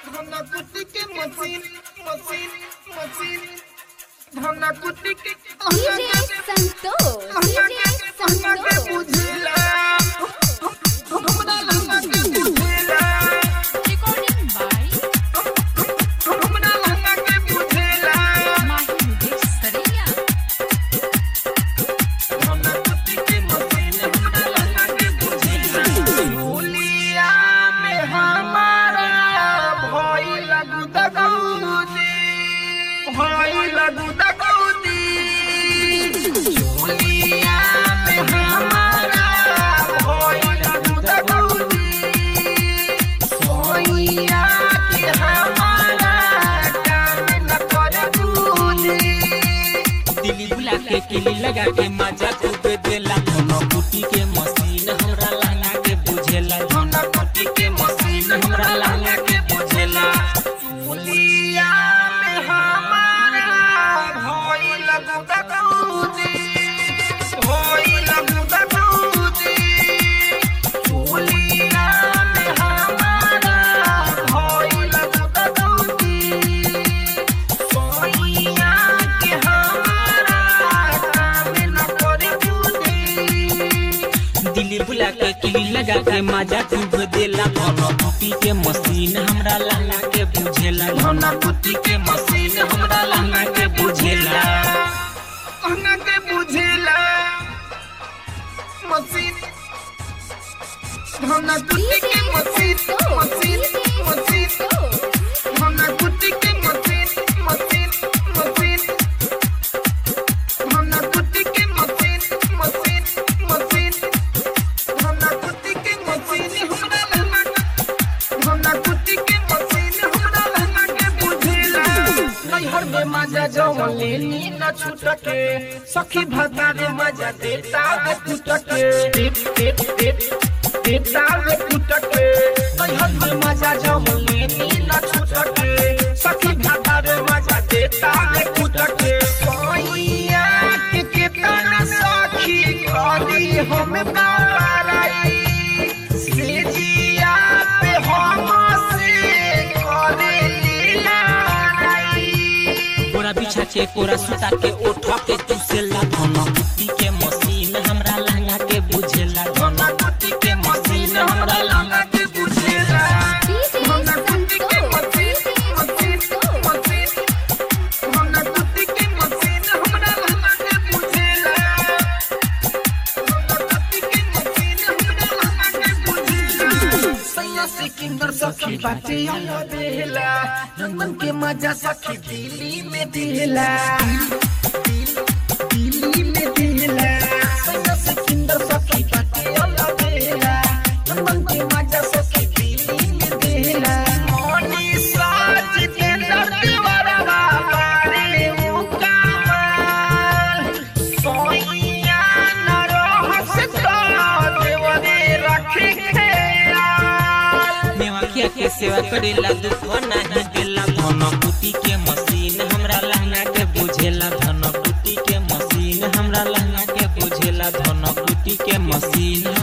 धना कुटी के मशीन मशीन मशीन धना कुटी के डीजे संतोष डीजे संतोष बुझला हमरा लहंगा के बुझला Recording by हमरा लहंगा के बुझला Mahi Mukesh Saraiya. धना कुटी के मशीन हमरा लहंगा के बुझला झूलिया में हमारा भई लगू दगौदी भई लगू दगौदी झूलिया में हमारा भई लगू दगौदी सोइया के हमारा काम न करे दूधी दिल्ली बुला के किली लगा के मजा खूब देला कोनो कुटी के मशीन हमरा लहंगा के बुझेला धना कुटी के मशीन हमरा लहंगा के बुझेला चूलिया में हमारा भई लगू दगौदी भई लगू दगौदी चूलिया में हमारा भई लगू दगौदी सोइया के हमारा काम न करे दूधी दिल्ली बुला के किली लगा के मजा खूब देला कोनो कुटी के मशीन हमरा लहंगा के बुझेला धना कुटी के मशीन हमरा लहंगा के बुझेला लहंगा के बुझेला मशीन धना कुटी के मशीन मशीन मशीन धना कुटी के मशीन मशीन मशीन धना कुटी के मशीन मशीन मशीन धना कुटी के मशीन हमरा लहंगा हमरा कुटी के मशीन हमरा लहंगा के बुझेला नैहर में मजा जवन लेनी न छूटके सखी भता रे मजा देता वे टूटके टिप टिप टिप देता वे टूटके नैहर में मजा जवन लेनी न छूटके सखी भता रे मजा देता वे टूटके कोइया के केतना सखी करी हम बाराई सेजिया पे हम से करे लीलाई पूरा बिछा के पूरा सुता के उठा के चूसेला कोनो कुटी के मशीन हमरा लहंगा के बुझेला धना कुटी के मशीन हमरा लहंगा के बुझेला डीजे धना कुटी के संतोष मशीन मशीन मशीन धना कुटी के मशीन हमरा लहंगा के बुझेला धना कुटी के मशीन हमरा लहंगा के बुझेला सैया सिकंदर सखी बाटे आया देला नंदन के मजा सखी दिल्ली में देला दिल्ली में देला सैया सिकंदर सखी बाटे आया देला नंदन के मजा सखी दिल्ली में देला मोनी साज के दरबारा बारे उ कामल सोइया न रहस तो देवरे रखे खेयाल मेवाखिया के सेवा करेला दुख नाही देला धन कुटी के मशीन हमरा लहंगा के बुझेला धन कुटी के मशीन हमरा लहंगा के बुझेला धन कुटी के मशीन